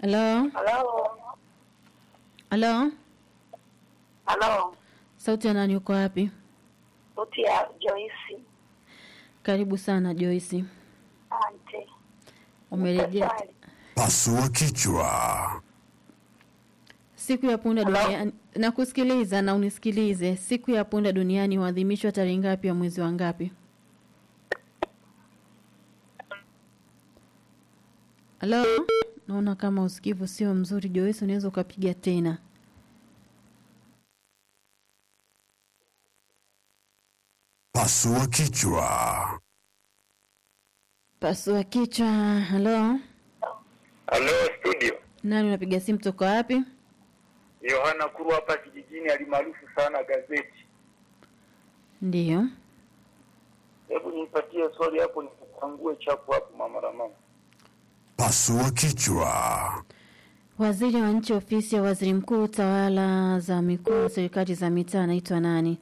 Halo, Halo. halo, Halo. sauti ya nani? Uko wapi? Sauti ya Joyce. Karibu sana Joyce, Ante. umerejea. Swali. Pasua kichwa. Siku ya punda Hello? duniani, nakusikiliza na unisikilize. Siku ya punda duniani huadhimishwa tarehe ngapi ya mwezi wa ngapi? Halo, naona kama usikivu sio mzuri Joyce, unaweza ukapiga tena. Pasua kichwa. Pasua kichwa. Halo, Halo studio, nani unapiga simu toka wapi? Yohana Kuru hapa kijijini, alimaarufu sana gazeti. Ndiyo, Hebu nipatie swali hapo, nikupangue chapu hapo, mama Ramama. Pasua kichwa. waziri wa nchi ofisi ya waziri mkuu tawala za mikoa na serikali za mitaa anaitwa nani?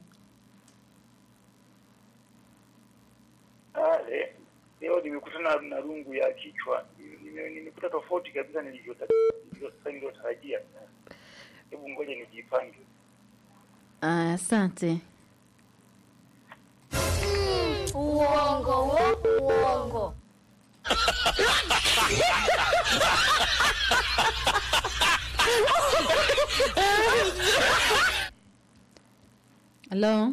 Ah, le- Leo nimekutana na rungu ya kichwa, Nime- nimekuta tofauti kabisa nilivyota- nilivyo- nilivyotarajia. Hebu ngoja nijipange. Aya, Asante. Uongo, wo, uongo. Halo,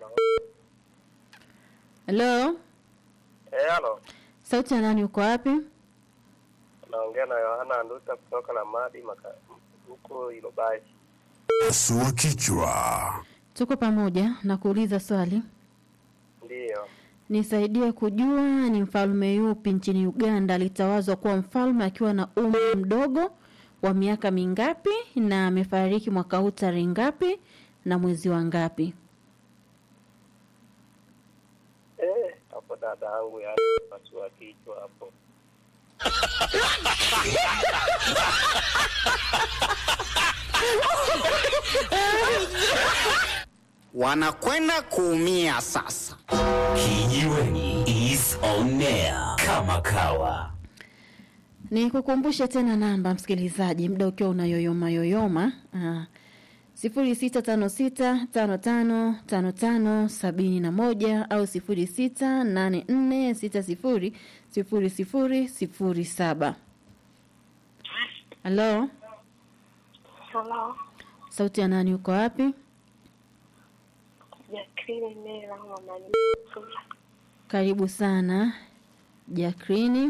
halo, Eh, halo. sauti ya nani? Uko wapi? Naongea na Yohana Nduta kutoka na Madi maka huko Ilobai. Pasua kichwa. Tuko pamoja na kuuliza swali. Ndiyo. Nisaidie kujua ni mfalme yupi nchini Uganda alitawazwa kuwa mfalme akiwa na umri mdogo wa miaka mingapi na amefariki mwaka huu tarehe ngapi na mwezi wa ngapi? Eh, hapo dada yangu ya pasua kichwa hapo. wanakwenda kuumia sasa. Kijiweni is on air kama kawa. Ni kukumbushe tena namba msikilizaji, muda ukiwa unayoyoma yoyoma sifuri sita tano sita tano tano tano tano sabini na moja au sifuri sita nane nne sita sifuri sifuri sifuri sifuri saba. Halo, Halo. sauti ya nani? Uko wapi? Jacqueline Mela mama ni Sula. Karibu sana Jakrini.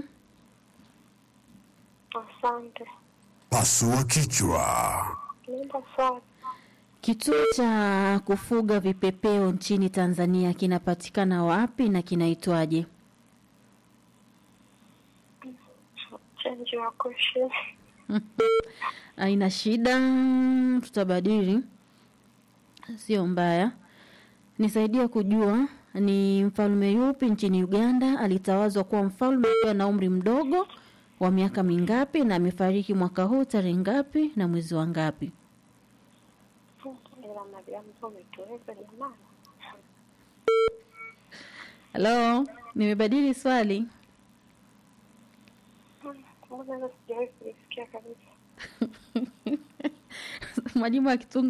Asante. Pasua kichwa. Naomba swali. Kituo cha kufuga vipepeo nchini Tanzania kinapatikana wapi na kinaitwaje? Change your question. Haina shida, tutabadili, sio mbaya. Nisaidie kujua ni mfalme yupi nchini Uganda alitawazwa kuwa mfalme akiwa na umri mdogo wa miaka mingapi na amefariki mwaka huu tarehe ngapi na mwezi wa ngapi? Ila Mariamu tu umetuweza jamani. Halo, nimebadili swali. Mbona sijawahi kulisikia kabisa. Mwalimu akitunga